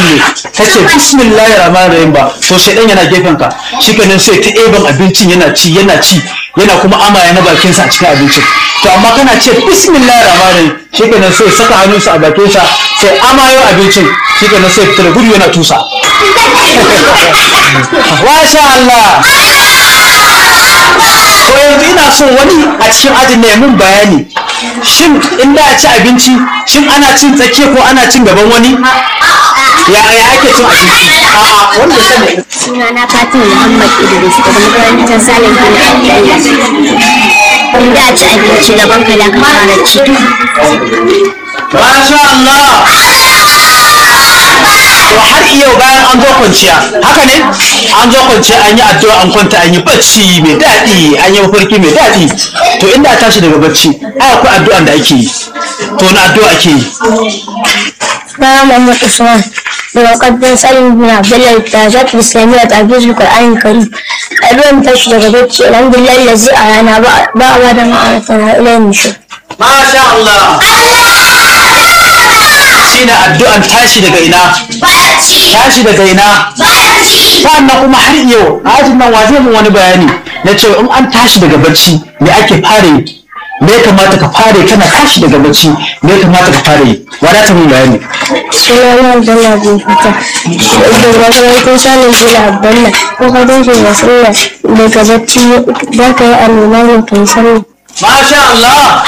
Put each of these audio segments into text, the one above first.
addu'an ne kace bismillahir rahmanir rahim ba to shedan yana gefen ka shikenan sai ta eban abincin yana ci yana ci yana kuma amaya na bakin sa a cikin abincin to amma kana ce bismillahir rahmanir rahim shikenan sai saka hannunsa a bakin sa sai amayo abincin shikenan sai fitar gudu yana tusa Masha Allah to yanzu ina so wani a cikin ajin ne mun bayani shin in da a ci abinci shin ana cin tsakiya ko ana cin gaban wani ya ya ake cin abinci a'a wanda sani Suna na Fatima Muhammad Idris daga makarantar Salim bin Abdullah. In da ci abinci gaban ka da ka fara ci. Masha Allah to har yau bayan an zo kwanciya haka ne an zo kwanciya an yi addu'a an kwanta an yi bacci mai daɗi an yi mafarki mai daɗi to inda a tashi daga bacci ai akwai addu'an da ake yi to na addu'a ake yi Suna Muhammad Usman daga makarantar Salim bin Abdullah da Zat Islamiyya ta Abdul Qur'an Karim. Karuwan tashi daga bacci alhamdulillah lazi a rana ba a ba da ma'arata na ilayin nishir. Masha Allah shine addu'an tashi daga ina tashi daga ina sannan kuma har yau a ajin nan waje mun wani bayani na cewa in an tashi daga bacci me ake fara yi me ya kamata ka fara yi kana tashi daga bacci me ya kamata ka fara yi wadata mun bayani Suna na Abdullah bin Fita daga makarantar Salim bin Abdullah ko ka tashi da sallah daga bacci za ka yi alwala ne ka yi sallah. Masha Allah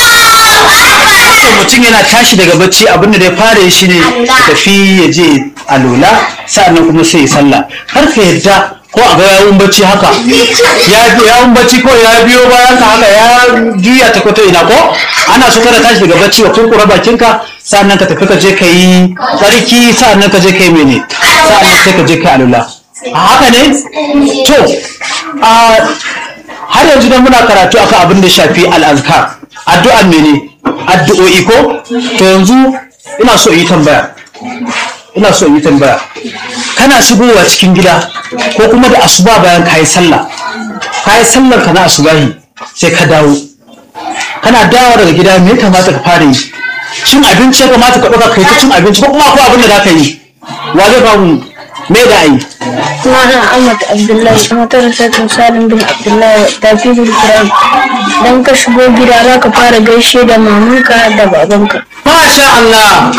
so mutum yana tashi daga bacci abinda da ya fara yi shine tafi ya je alola sa'annan kuma sai ya sallah har ka yarda ko a ga yawun bacci haka ya bi yawun bacci ko ya biyo bayan ka haka ya juya ta kwato ina ko ana so kada tashi daga bacci wa kurkura bakinka sa'annan ka tafi ka je ka yi tsarki sa'annan ka je ka yi mene sa'annan sai ka je ka yi alola a haka ne to a har yanzu dan muna karatu akan abin da shafi al'azkar addu'an mene addu'o'i ko to yanzu ina so in yi tambaya ina so in yi tambaya kana shigowa cikin gida ko kuma da asuba bayan kayi sallah kayi sallar ka na asubahi sai ka dawo kana dawo daga gida me ya kamata ka fara yi cin abinci ya kamata ka ɗauka kai ta cin abinci ko kuma akwai abin da za ka yi wa zai ba mu me da ayi Suna na Ahmad Abdullahi makarantar Salim bin Abdullahi da Fidul Qur'an. Dan ka shigo gida za ka fara gaishe da mamanka da babanka. Masha Allah.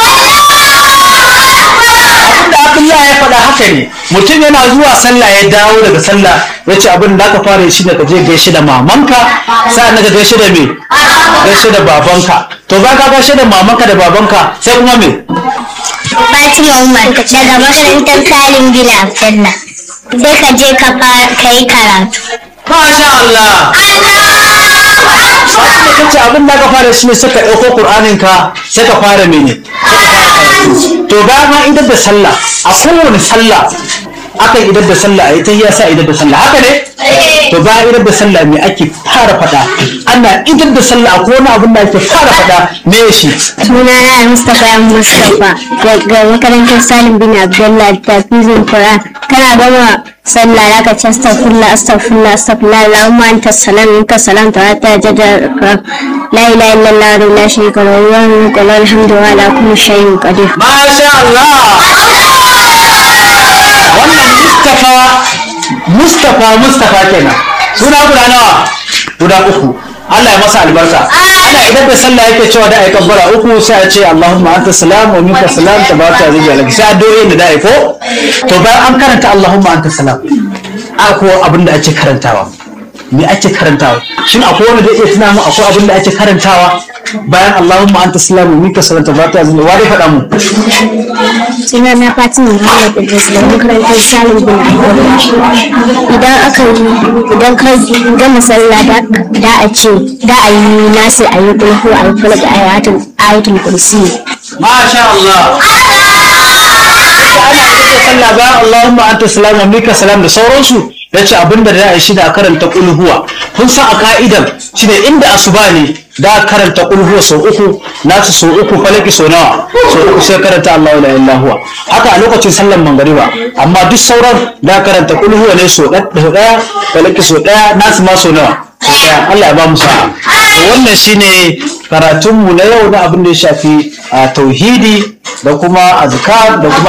Abin da Abdullahi ya faɗa haka ne. Mutum yana zuwa sallah ya dawo daga sallah ya ce abin da aka fara shi da ka je gaishe da mamanka sa'an ka gaishe da me? Gaishe da babanka. To ba ka gaishe da mamanka da babanka sai kuma me? Fatima Umar daga makarantar Salim bin Abdullah. Sai ka je ka yi karatu. Masha Allah. Abin da kace abin da aka fara shi ne sai ka ɗauko Qur'anin ka sai ka fara mene? Sai ka fara karatu. To bayan an idar da sallah a kowane sallah akan idar da sallah a yi ta sa idar da sallah haka ne? To bayan idar da sallah me ake fara faɗa? Ana idar da sallah akwai wani abin da ake fara faɗa me shi? Suna na Mustapha yan Mustapha daga makarantar Salim bin Abdullahi da Fidul Qur'an. Kana gama sallah za ka ci astaghfirullah astaghfirullah astaghfirullah Allahumma anta salam minka salam ta ta jada la ilaha illallah wa la sharika lahu wa lahu alhamdu wa ala kulli shay'in qadir. Masha Allah! Wannan Mustapha Mustapha Mustapha kenan. Suna guda nawa? Guda uku. Allah ya masa albarka. Ana idan da sallah yake cewa da ayi kabbara uku sai a ce Allahumma anta salam wa minka salam tabaraka wa ta'ala. Sai addu'o'in da da ayi ko? To bayan an karanta Allahumma anta salam. Akwai abin da ake karantawa. Me ake karantawa? Shin akwai wanda zai iya tuna mu akwai abin da ake karantawa bayan Allahumma anta salam wa minka salam tabaraka wa ta'ala. Wa dai faɗa mu? Suna na Fatima Muhammad Idris daga makarantar Salim bin Abdullahi. Idan aka yi idan ka gama sallah da da a ce da a yi nasu a yi kulhu a yi falak a ayatul ayatul kursi. Masha Allah. Da ana yi da sallah bayan Allahumma anta salam wa minka salam da sauransu ya ce abinda da ya shi da karanta kulhuwa kun san a ka'idan shi ne inda asuba ne da karanta kulhuwa sau uku nasu sau uku falaki sau nawa sau uku sai karanta Allah la ilaha huwa haka a lokacin sallan mangariba amma duk sauran da karanta kulhuwa ne sau ɗaya falaki sau ɗaya nasu ma sau nawa sau ɗaya Allah ya ba mu sa'a to wannan shine karatunmu na yau na abin da ya shafi a tauhidi da kuma azkar da kuma